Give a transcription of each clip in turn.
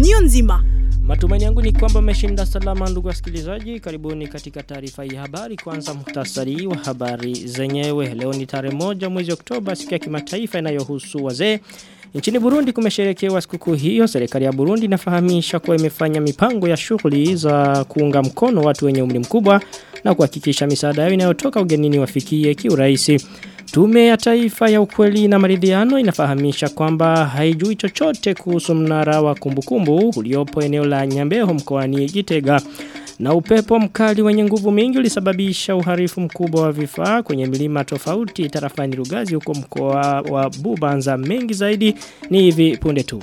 niyo nzima. Matumaini yangu ni kwamba mmeshinda salama ndugu wasikilizaji. Karibuni katika taarifa hii habari. Kwanza muhtasari wa habari zenyewe. Leo ni tarehe moja mwezi Oktoba siku ya kimataifa inayohusu wazee. Nchini Burundi kumesherekewa sikukuu hiyo. Serikali ya Burundi inafahamisha kuwa imefanya mipango ya shughuli za kuunga mkono watu wenye umri mkubwa na kuhakikisha misaada yao inayotoka ugenini wafikie kiurahisi. Tume ya taifa ya ukweli na maridhiano inafahamisha kwamba haijui chochote kuhusu mnara wa kumbukumbu uliopo eneo la Nyambeho mkoani Gitega. Na upepo mkali wenye nguvu mingi ulisababisha uharifu mkubwa wa vifaa kwenye milima tofauti tarafani Rugazi huko mkoa wa Bubanza mengi zaidi ni hivi punde tu.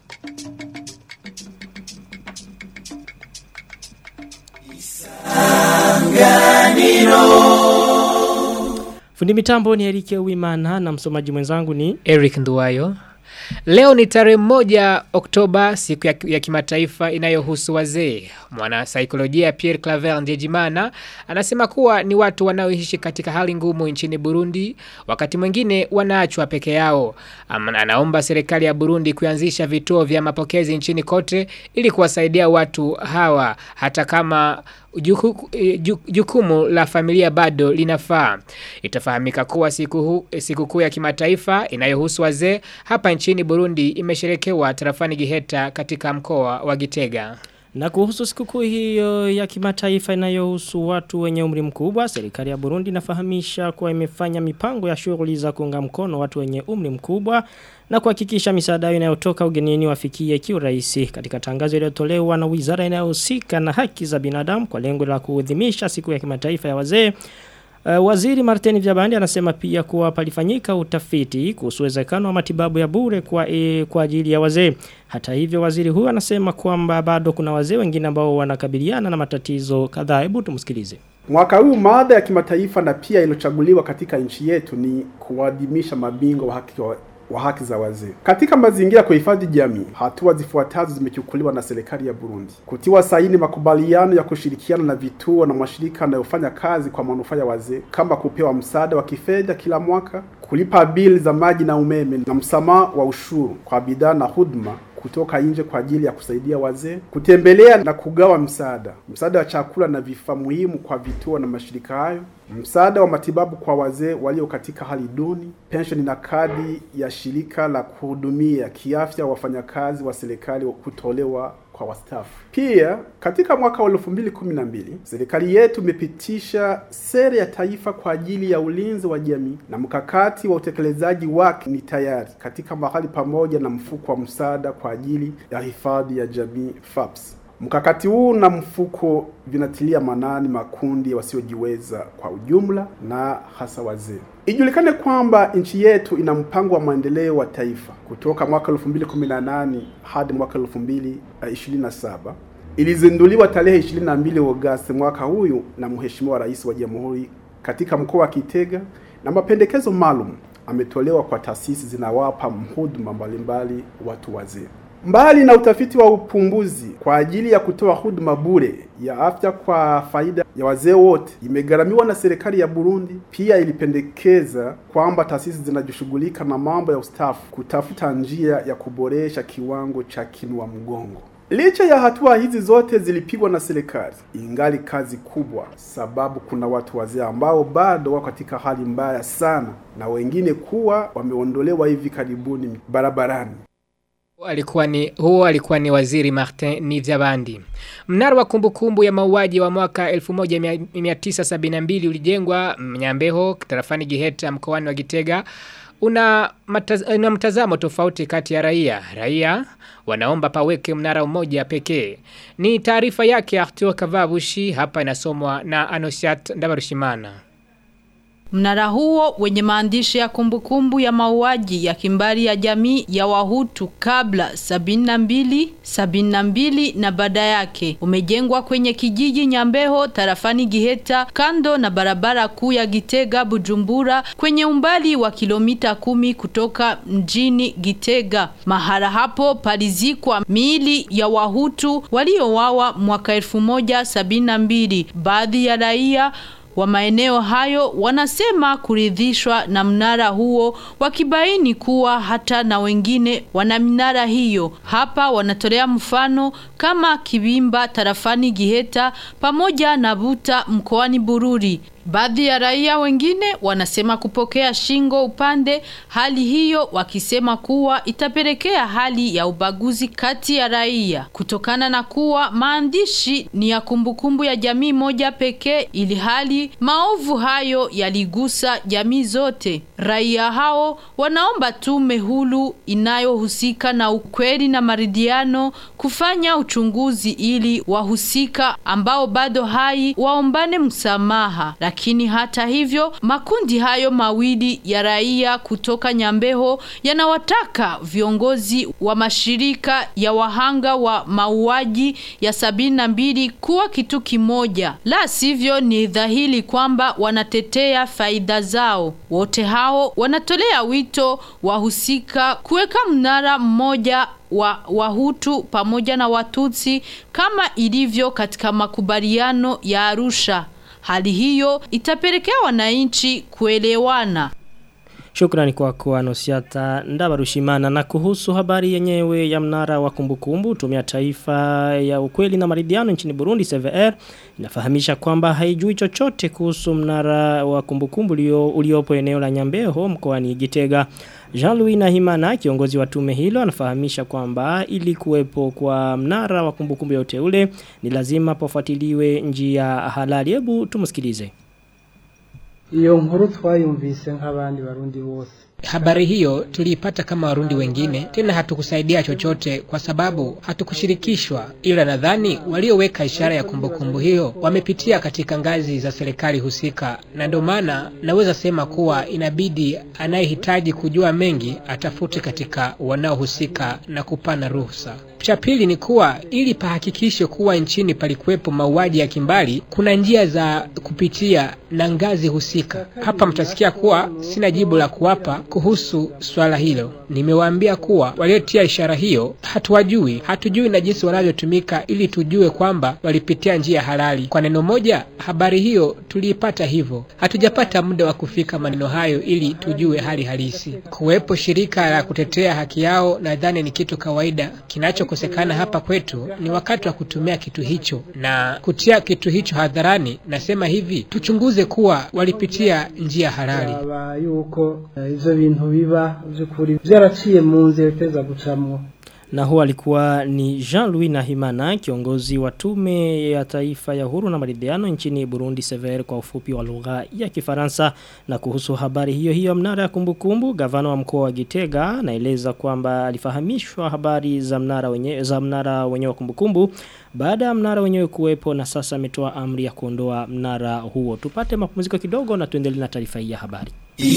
Fundi mitambo ni Erike Wimana na msomaji mwenzangu ni Eric Nduwayo. Leo ni tarehe moja Oktoba siku ya, ya kimataifa inayohusu wazee. Mwana saikolojia Pierre Claver Ndejimana anasema kuwa ni watu wanaoishi katika hali ngumu nchini Burundi wakati mwingine wanaachwa peke yao. Ama, anaomba serikali ya Burundi kuanzisha vituo vya mapokezi nchini kote ili kuwasaidia watu hawa hata kama juku, jukumu la familia bado linafaa. Itafahamika kuwa siku siku kuu ya kimataifa inayohusu wazee hapa nchini Burundi imesherekewa tarafani Giheta katika mkoa wa Gitega. Na kuhusu sikukuu hiyo ya kimataifa inayohusu watu wenye umri mkubwa, serikali ya Burundi inafahamisha kuwa imefanya mipango ya shughuli za kuunga mkono watu wenye umri mkubwa na kuhakikisha misaada inayotoka ugenini wafikie kiurahisi katika tangazo iliyotolewa na wizara inayohusika na haki za binadamu kwa lengo la kuadhimisha siku ya kimataifa ya wazee. Uh, waziri Martin Vyabandi anasema pia kuwa palifanyika utafiti kuhusu uwezekano wa matibabu ya bure kwa, e, kwa ajili ya wazee. Hata hivyo waziri huyu anasema kwamba bado kuna wazee wengine ambao wanakabiliana na matatizo kadhaa. Hebu tumsikilize. Mwaka huu mada ya kimataifa na pia iliyochaguliwa katika nchi yetu ni kuadhimisha mabingwa wa haki wa wa haki za wazee. Katika mazingira ya kuhifadhi jamii, hatua zifuatazo zimechukuliwa na serikali ya Burundi: kutiwa saini makubaliano ya kushirikiana na vituo na mashirika yanayofanya kazi kwa manufaa ya wazee, kama kupewa msaada wa kifedha kila mwaka, kulipa bili za maji na umeme, na msamaha wa ushuru kwa bidhaa na huduma kutoka nje kwa ajili ya kusaidia wazee, kutembelea na kugawa msaada, msaada wa chakula na vifaa muhimu kwa vituo na mashirika hayo, msaada wa matibabu kwa wazee walio katika hali duni, pensheni na kadi ya shirika la kuhudumia kiafya wafanyakazi wa serikali kutolewa kwa wastaafu. Pia katika mwaka wa 2012 serikali yetu imepitisha sera ya taifa kwa ajili ya ulinzi wa jamii na mkakati wa utekelezaji wake ni tayari katika mahali pamoja na mfuko wa msaada kwa ajili ya hifadhi ya jamii FAPS. Mkakati huu na mfuko vinatilia manani makundi wasiojiweza kwa ujumla na hasa wazee. Ijulikane kwamba nchi yetu ina mpango wa maendeleo wa taifa kutoka mwaka 2018 hadi mwaka 2027. Ilizinduliwa tarehe 22 Agosti mwaka huyu na Mheshimiwa Rais wa Jamhuri katika mkoa wa Kitega, na mapendekezo maalum ametolewa kwa taasisi zinawapa huduma mbalimbali watu wazee. Mbali na utafiti wa upumbuzi kwa ajili ya kutoa huduma bure ya afya kwa faida ya wazee wote imegharamiwa na serikali ya Burundi. Pia ilipendekeza kwamba taasisi zinajishughulika na mambo ya ustafu kutafuta njia ya kuboresha kiwango cha kinua mgongo. Licha ya hatua hizi zote zilipigwa na serikali, ingali kazi kubwa, sababu kuna watu wazee ambao bado wako katika hali mbaya sana, na wengine kuwa wameondolewa hivi karibuni barabarani. Alikuwa ni, huo alikuwa ni waziri Martin Nivyabandi. Mnara wa kumbukumbu ya mauaji wa mwaka 1972 ulijengwa Mnyambeho, tarafani Giheta, mkoani wa Gitega. Una, mataz, una mtazamo tofauti kati ya raia. Raia wanaomba paweke mnara mmoja pekee. Ni taarifa yake Arthur Kavabushi hapa inasomwa na Anosiat Ndabarushimana. Mnara huo wenye maandishi ya kumbukumbu ya mauaji ya kimbari ya jamii ya Wahutu kabla 72, 72 na baada yake umejengwa kwenye kijiji Nyambeho tarafani Giheta kando na barabara kuu ya Gitega Bujumbura kwenye umbali wa kilomita kumi kutoka mjini Gitega. Mahara hapo palizikwa miili ya Wahutu waliowawa mwaka 1072. Baadhi ya raia wa maeneo hayo wanasema kuridhishwa na mnara huo wakibaini kuwa hata na wengine wana minara hiyo. Hapa wanatolea mfano kama Kibimba tarafani Giheta pamoja na Buta mkoani Bururi. Baadhi ya raia wengine wanasema kupokea shingo upande hali hiyo wakisema kuwa itapelekea hali ya ubaguzi kati ya raia kutokana na kuwa maandishi ni ya kumbukumbu ya jamii moja pekee ili hali maovu hayo yaligusa jamii zote. Raia hao wanaomba tume hulu inayohusika na ukweli na maridhiano kufanya uchunguzi ili wahusika ambao bado hai waombane msamaha. Lakini hata hivyo makundi hayo mawili ya raia kutoka Nyambeho yanawataka viongozi wa mashirika ya wahanga wa mauaji ya sabini na mbili kuwa kitu kimoja. La sivyo ni dhahiri kwamba wanatetea faida zao. Wote hao wanatolea wito wahusika kuweka mnara mmoja wa Wahutu pamoja na Watutsi kama ilivyo katika makubaliano ya Arusha. Hali hiyo itapelekea wananchi kuelewana. Shukrani kwa kwa Nosiata Ndabarushimana na kuhusu habari yenyewe ya mnara wa kumbukumbu tumia taifa ya ukweli na maridhiano nchini Burundi CVR inafahamisha kwamba haijui chochote kuhusu mnara wa kumbukumbu ulio uliopo eneo la Nyambeho mkoani Gitega. Jean-Louis Nahimana kiongozi wa tume hilo anafahamisha kwamba ili kuwepo kwa mnara wa kumbukumbu ya uteule ni lazima pofuatiliwe njia halali. Hebu tumsikilize. iyo nkuru twayumvise nk'abandi barundi bose Habari hiyo tuliipata kama warundi wengine, tena hatukusaidia chochote kwa sababu hatukushirikishwa, ila nadhani walioweka ishara ya kumbukumbu hiyo wamepitia katika ngazi za serikali husika, na ndio maana naweza sema kuwa inabidi anayehitaji kujua mengi atafute katika wanaohusika na kupana ruhusa. Cha pili ni kuwa ili pahakikishwe kuwa nchini palikuwepo mauaji ya kimbali, kuna njia za kupitia na ngazi husika. Hapa mtasikia kuwa sina jibu la kuwapa kuhusu swala hilo. Nimewaambia kuwa waliotia ishara hiyo hatuwajui, hatujui na jinsi wanavyotumika ili tujue kwamba walipitia njia halali. Kwa neno moja, habari hiyo tuliipata hivyo. Hatujapata muda wa kufika maneno hayo ili tujue hali halisi. Kuwepo shirika la kutetea haki yao, nadhani ni kitu kawaida. Kinachokosekana hapa kwetu ni wakati wa kutumia kitu hicho na kutia kitu hicho hadharani. Nasema hivi, tuchunguze kuwa walipitia njia halali. aba yuko eh, ivyo bintu biba vy'ukuri vyaraciye mu nzira biteza gucamwo Na huo alikuwa ni Jean-Louis Nahimana kiongozi wa tume ya taifa ya huru na maridhiano nchini Burundi Sever kwa ufupi wa lugha ya Kifaransa na kuhusu habari hiyo hiyo mnara ya kumbukumbu gavana wa mkoa wa Gitega anaeleza kwamba alifahamishwa habari za mnara wenyewe za mnara wenyewe wa kumbukumbu baada ya mnara wenyewe kuwepo na sasa ametoa amri ya kuondoa mnara huo tupate mapumziko kidogo na tuendelee na taarifa hii ya habari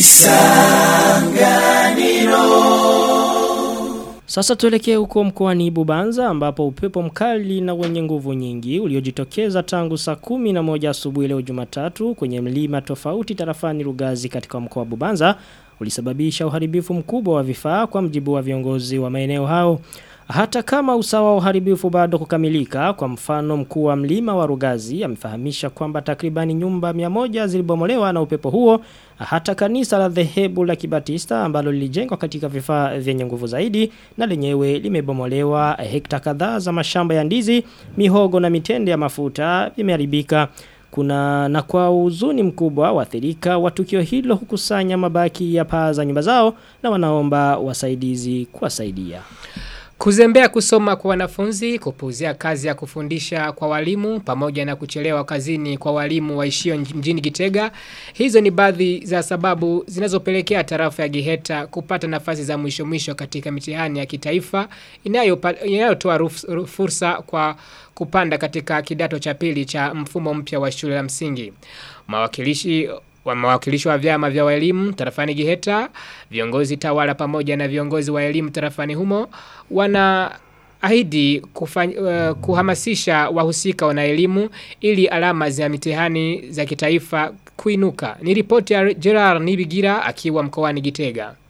Sasa tuelekee huko mkoani Bubanza ambapo upepo mkali na wenye nguvu nyingi uliojitokeza tangu saa kumi na moja asubuhi leo Jumatatu kwenye mlima tofauti tarafani Rugazi katika mkoa wa Bubanza ulisababisha uharibifu mkubwa wa vifaa kwa mjibu wa viongozi wa maeneo hao. Hata kama usawa wa uharibifu bado kukamilika, kwa mfano mkuu wa mlima wa Rugazi amefahamisha kwamba takribani nyumba 100 zilibomolewa na upepo huo, hata kanisa la dhehebu la Kibatista ambalo lilijengwa katika vifaa vyenye nguvu zaidi na lenyewe limebomolewa. Hekta kadhaa za mashamba ya ndizi, mihogo na mitende ya mafuta vimeharibika. Kuna na kwa huzuni mkubwa waathirika wa tukio hilo hukusanya mabaki ya paa za nyumba zao na wanaomba wasaidizi kuwasaidia. Kuzembea kusoma kwa wanafunzi, kupuzia kazi ya kufundisha kwa walimu, pamoja na kuchelewa kazini kwa walimu waishio mjini Gitega. Hizo ni baadhi za sababu zinazopelekea tarafa ya Giheta kupata nafasi za mwisho mwisho katika mitihani ya kitaifa inayopa- inayotoa ruf- ruf- fursa kwa kupanda katika kidato cha pili cha mfumo mpya wa shule la msingi. Mawakilishi wa mawakilishi wa vyama vya walimu tarafani Giheta, viongozi tawala pamoja na viongozi wa elimu tarafani humo wana ahidi kufany, uh, kuhamasisha wahusika wana elimu ili alama za mitihani za kitaifa kuinuka. Ni ripoti ya Gerard Nibigira akiwa mkoani Gitega.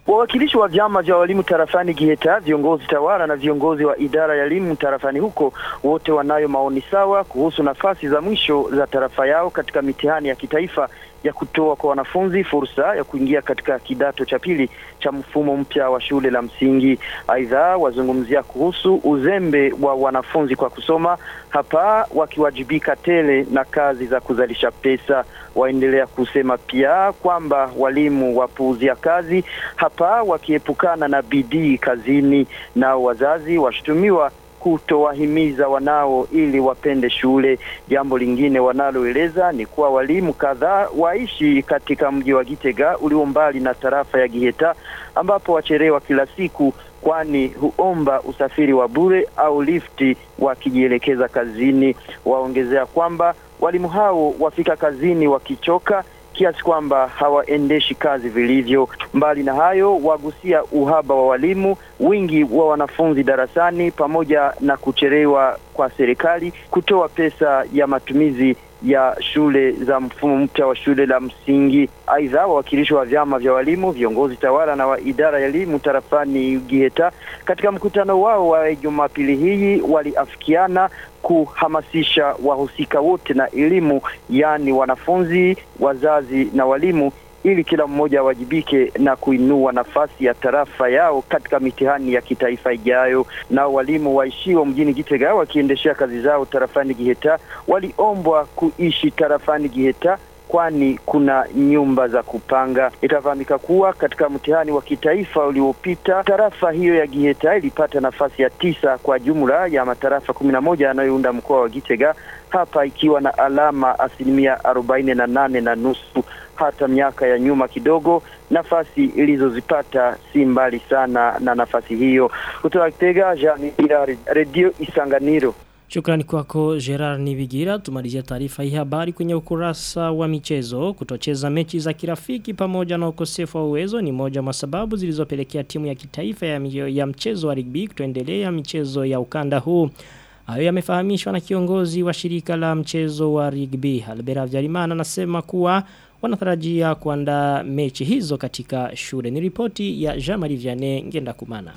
Wawakilishi wa vyama vya walimu tarafani Giheta, viongozi tawala na viongozi wa idara ya elimu tarafani huko, wote wanayo maoni sawa kuhusu nafasi za mwisho za tarafa yao katika mitihani ya kitaifa ya kutoa kwa wanafunzi fursa ya kuingia katika kidato cha pili cha mfumo mpya wa shule la msingi. Aidha, wazungumzia kuhusu uzembe wa wanafunzi kwa kusoma hapa, wakiwajibika tele na kazi za kuzalisha pesa. Waendelea kusema pia kwamba walimu wapuuzia kazi hapa, wakiepukana na bidii kazini, nao wazazi washutumiwa kutowahimiza wanao ili wapende shule. Jambo lingine wanaloeleza ni kuwa walimu kadhaa waishi katika mji wa Gitega ulio mbali na tarafa ya Giheta, ambapo wacherewa kila siku, kwani huomba usafiri wa bure au lifti wakijielekeza kazini. Waongezea kwamba walimu hao wafika kazini wakichoka kiasi kwamba hawaendeshi kazi vilivyo. Mbali na hayo, wagusia uhaba wa walimu, wingi wa wanafunzi darasani, pamoja na kucherewa kwa serikali kutoa pesa ya matumizi ya shule za mfumo mpya wa shule la msingi. Aidha, wawakilishi wa vyama vya walimu, viongozi tawala na wa idara ya elimu tarafani Giheta katika mkutano wao wa Jumapili hii waliafikiana kuhamasisha wahusika wote na elimu, yaani wanafunzi, wazazi na walimu ili kila mmoja awajibike na kuinua nafasi ya tarafa yao katika mitihani ya kitaifa ijayo. Nao walimu waishio mjini Gitega wakiendeshea kazi zao tarafani Giheta waliombwa kuishi tarafani Giheta kwani kuna nyumba za kupanga. Itafahamika kuwa katika mtihani wa kitaifa uliopita tarafa hiyo ya Giheta ilipata nafasi ya tisa kwa jumla ya matarafa kumi na moja yanayounda mkoa wa Gitega, hapa ikiwa na alama asilimia arobaini na nane na nusu. Hata miaka ya nyuma kidogo, nafasi ilizozipata si mbali sana na nafasi hiyo. Kutoka Gitega, Jean Radio Isanganiro. Shukrani kwako Gerard Nibigira. Tumalizia taarifa hii habari kwenye ukurasa wa michezo. Kutocheza mechi za kirafiki pamoja na ukosefu wa uwezo ni moja wa sababu zilizopelekea timu ya kitaifa ya, ya mchezo wa rugby kutoendelea michezo ya ukanda huu. Hayo yamefahamishwa na kiongozi wa shirika la mchezo wa rugby. Albera Vyarimana anasema kuwa wanatarajia kuandaa mechi hizo katika shule. Ni ripoti ya Jean-Marie Vianney Ngenda Kumana.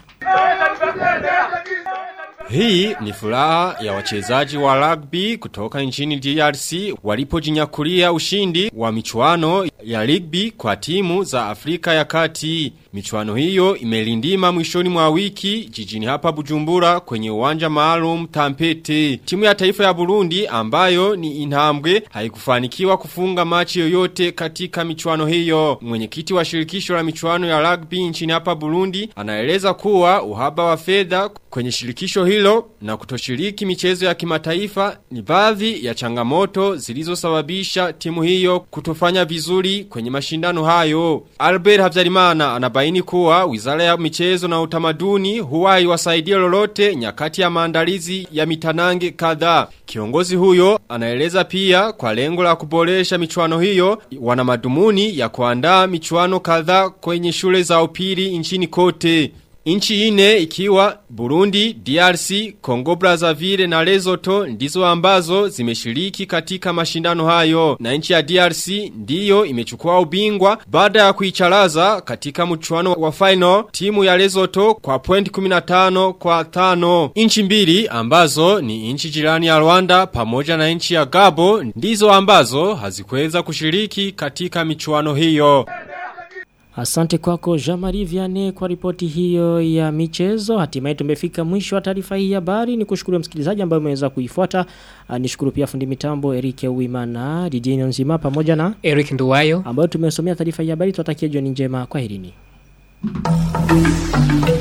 Hii ni furaha ya wachezaji wa rugby kutoka nchini DRC walipojinyakulia ushindi wa michuano ya rugby kwa timu za Afrika ya Kati. Michuano hiyo imelindima mwishoni mwa wiki jijini hapa Bujumbura kwenye uwanja maalum Tampete. Timu ya taifa ya Burundi ambayo ni Intambwe haikufanikiwa kufunga machi yoyote katika michuano hiyo. Mwenyekiti wa shirikisho la michuano ya rugby nchini hapa Burundi anaeleza kuwa uhaba wa fedha kwenye shirikisho hilo na kutoshiriki michezo ya kimataifa ni baadhi ya changamoto zilizosababisha timu hiyo kutofanya vizuri kwenye mashindano hayo. Albert Habyarimana anabaini kuwa wizara ya michezo na utamaduni huwa haiwasaidia lolote nyakati ya maandalizi ya mitanange kadhaa. Kiongozi huyo anaeleza pia kwa lengo la kuboresha michuano hiyo wana madumuni ya kuandaa michuano kadhaa kwenye shule za upili nchini kote. Inchi ine ikiwa Burundi, DRC, Congo Brazzaville na Lesotho ndizo ambazo zimeshiriki katika mashindano hayo. Na inchi ya DRC ndiyo imechukua ubingwa baada ya kuicharaza katika mchuano wa final timu ya Lesotho kwa point 15 kwa 5. Inchi mbili ambazo ni inchi jirani ya Rwanda pamoja na inchi ya Gabo ndizo ambazo hazikuweza kushiriki katika michuano hiyo. Asante kwako Jean-Marie Vianney kwa ripoti hiyo ya michezo. Hatimaye tumefika mwisho wa taarifa hii ya habari. Nikushukuru msikilizaji ambaye umeweza kuifuata. Nishukuru pia fundi mitambo Erike Uimana, DJ Nzima pamoja na Eric Nduwayo ambayo tumesomea taarifa hii ya habari. Tuwatakia jioni njema. Kwaherini.